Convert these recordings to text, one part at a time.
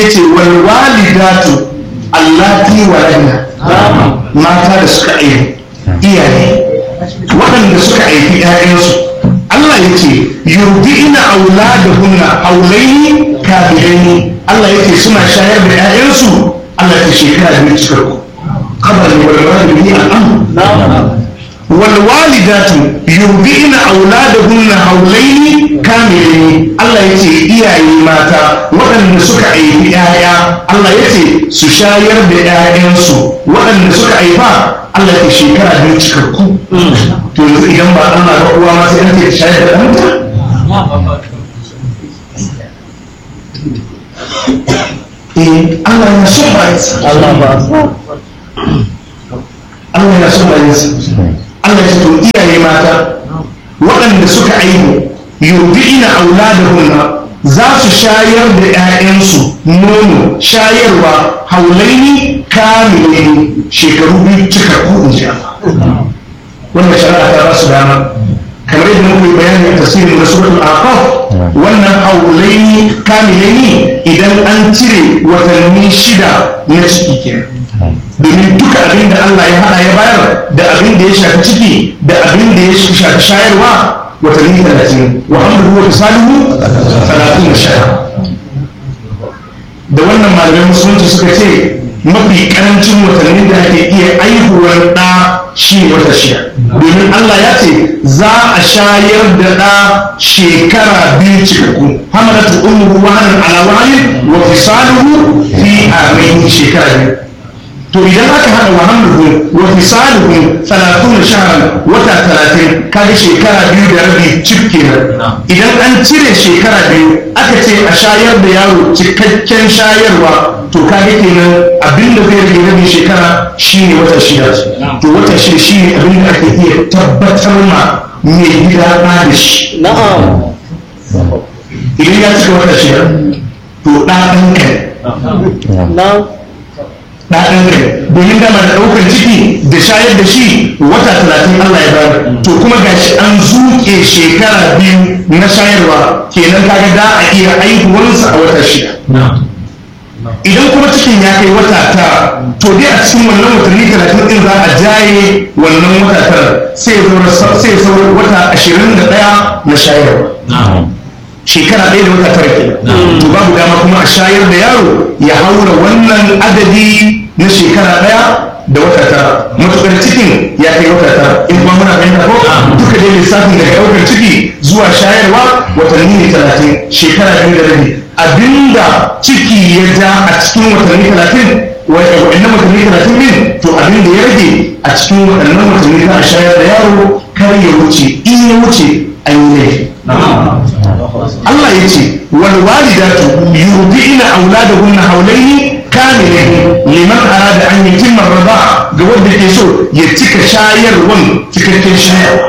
sai ce wal walidatu allati waladna mata da suka aihu iyaye waɗanda suka aiki ‘ya'yansu Allah ya ce yurdi'ina auladahunna haulaini kafirai Allah ya ce suna shayar da ‘ya'yansu Allah ya ce shekara biyu cikakku kabar ne wal walidatu al'am wal walidatu yurdi'ina auladahunna haulaini kamilaini Allah ya ce iyaye mata waɗanda suka aiki ‘ya'ya Allah ya ce su shayar da ‘ya'yansu waɗanda suka aifa Allah ya shekara biyu cikakku to yanzu idan ba Allah ba uwa ma sai an ce shayar da ɗanta eh Allah ya so ba yasa Allah ba Allah ya so ba yasa Allah ya to iyaye mata waɗanda suka aihu yurdi'ina auladahunna za su shayar da 'ya'yansu nono shayarwa haulaini kamilaini shekaru biyu cikakku in ji Allah wannan shari'a ta ba su dama kamar yadda muka yi bayani a tasirin da suratul aqaf wannan haulaini kamilaini idan an cire watanni shida na ciki kenan domin duka abin da Allah ya hada ya bayar da abin da ya shafi ciki da abin da ya shafi shayarwa watanni talatin wa hamduhu wa salihu talatin da shaya da wannan malamai musulunci suka ce mafi karancin watanni da ake iya aihuwar ɗa shi wata shida domin Allah ya ce za a shayar da ɗa shekara biyu cikakku hamalatu umru wahanan ala wahanin wa fisaluhu fi amain shekara biyu to idan aka hada wa hamluhu wa fisaluhu 30 shahran wata 30 kaga shekara biyu da rabi cik kenan idan an cire shekara biyu aka ce a shayar da yaro cikakken shayarwa to kaga kenan abinda zai rage rabin shekara shine wata shida to wata shida shine abinda ake iya tabbatar ma mai gida ɗa da shi na'am idan ya cika wata shida to ɗa ɗan kai na'am ɗaɗan kai domin dama da ɗaukar ciki da shayar da shi wata talatin Allah ya bayar to kuma gashi an zuke shekara biyu na shayarwa kenan kaga da a iya aihuwarsa a wata shida idan kuma cikin ya kai wata tara to dai a cikin wannan watanni talatin din za a jaye wannan wata tara sai ya saura wata ashirin da ɗaya na shayarwa shekara ɗaya da wata tara kenan to babu dama kuma a shayar da yaro ya haura wannan adadi na shekara ɗaya da wata tara matuƙar cikin ya kai wata tara in kuma muna fahimta ko duka dai lissafin daga ɗaukar ciki zuwa shayarwa watanni ne talatin shekara biyu da rabi abinda ciki ya ja a cikin watanni talatin waɗannan watanni talatin din to abinda ya rage a cikin waɗannan watanni za a shayar da yaro kar ya wuce in ya wuce an yi laifi Allah ya ce wal walidatu yurdi'na auladahunna hawlaini kamilaini liman arada an yutimma ar-rida'a ga wanda ke so ya cika shayarwan cikakken shayarwa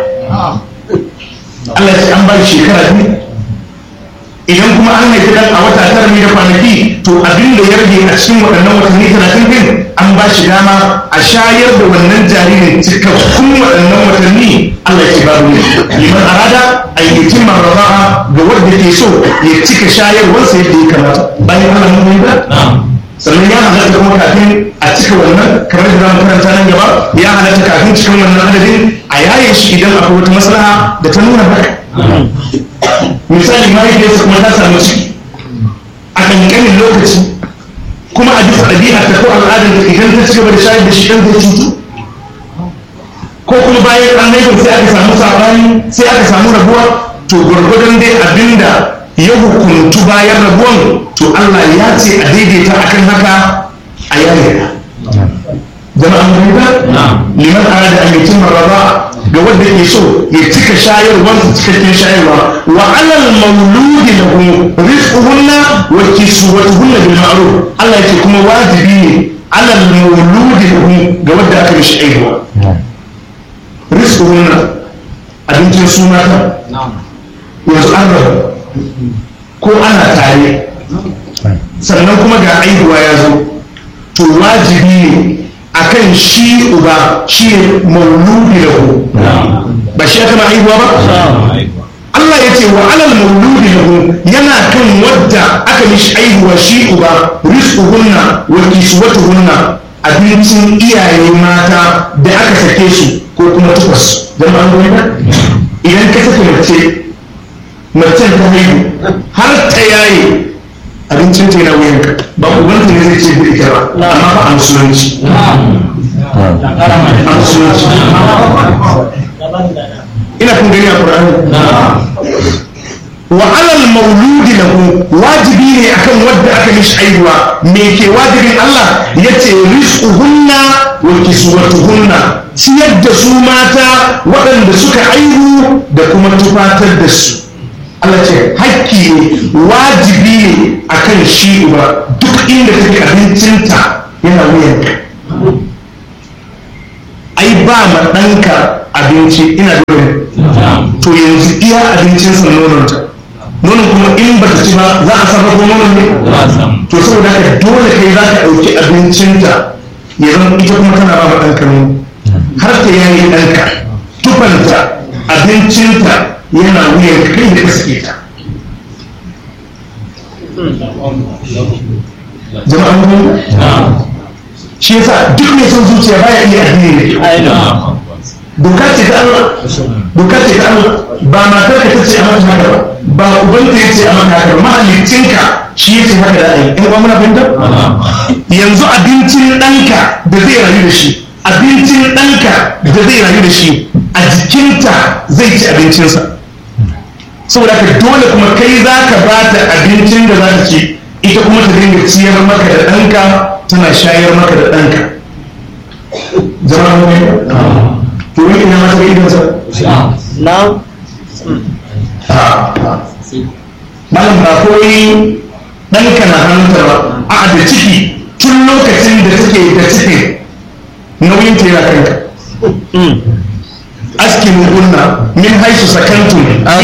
Allah ya ce an ba shi shekara biyu idan kuma an haifi dan a wata tara ne da kwanaki to abin da ya rage a cikin waɗannan watanni talatin din an ba shi dama a shayar da wannan jaririn cikakkun waɗannan watanni Allah ya ce babu ne liman arada an yi timar raba'a ga wanda ke so ya cika shayarwarsa yadda ya kamata bayan Allah mun yi ba sannan ya halatta kuma kafin a cika wannan kamar da zamu karanta nan gaba ya halatta kafin cikin wannan adadin a yaye shi idan akwai wata maslaha da ta nuna haka misali mahaifiyarsa kuma ta samu ciki a ƙanƙanin lokaci kuma a bisa ɗabi'a ta ko al'adar da idan ta ci gaba da shayar da shi ɗan zai cutu ko kuma bayan an haifar sai aka samu saɓani sai aka samu rabuwa to gwargwadon dai abinda ya hukuntu bayan rabuwan to Allah ya ce a daidaita akan haka a yayyana jama'an fahimta liman arada an yutimma raba ga wanda ke so ya cika shayarwar su cikakken shayarwa wa alal mauludi lahu rizquhunna wa kiswatuhunna bil ma'ruf Allah yake kuma wajibi ne alal mauludi lahu ga wanda aka mishi aihuwa rizquhunna abincin suna ta yanzu an rabu ko ana tare sannan kuma ga aihuwa ya zo to wajibi ne akan shi uba shi ne mauludi lahu ba shi aka ma aihuwa ba Allah ya ce wa alal mauludi lahu yana kan wadda aka mishi aihuwa shi uba rizquhunna wa kiswatuhunna abincin iyaye mata da aka sake su ko kuma tukwas jama'an gwamna idan ka saka mace macen ta haihu har ta yaye abincin ta yana wuyanka ba ubanta ne zai ce da ita ba amma ba a musulunci a musulunci ina kun gani a Qur'ani wa alal mauludi lahu wajibi ne akan wadda aka mishi aihuwa me ke wajibin Allah yace rizquhunna wa kiswatuhunna ciyar da su mata waɗanda suka aihu da kuma tufatar da su Allah ce hakki ne wajibi ne akan shi uba duk inda take abincinta yana wuyanka ai ba ma ɗanka abinci ina dole to yanzu iya abincinsa nononta nonon kuma in ba ta ci ba za a sarrafa nonon ne to saboda haka dole kai za ka ɗauki abincinta ya zama ita kuma tana ba ma ɗanka nono har ta yayi ɗanka tufanta abincinta yana wuyan kai da kaske ta jama'an mu shi yasa duk mai son zuciya baya iya addini ne doka ce ta Allah doka ce ta Allah ba matar ka tace a mata haka ba ba ubanta yace a mata haka ba mahallicinka shi yace haka da ai in ba muna fahimta yanzu abincin ɗanka da zai rayu da shi abincin ɗanka da zai rayu da shi a jikinta zai ci abincinsa saboda ka dole kuma kai za ka ba ta abincin da za ta ci ita kuma ta dinga ciyar maka da ɗanka tana shayar maka da ɗanka zama mu to wani ina mata ga idonsa na malam ba koyi ɗanka na hannunta ba a da ciki tun lokacin da take da cikin nauyin ta yana kanka askinu hunna min haisu sakantum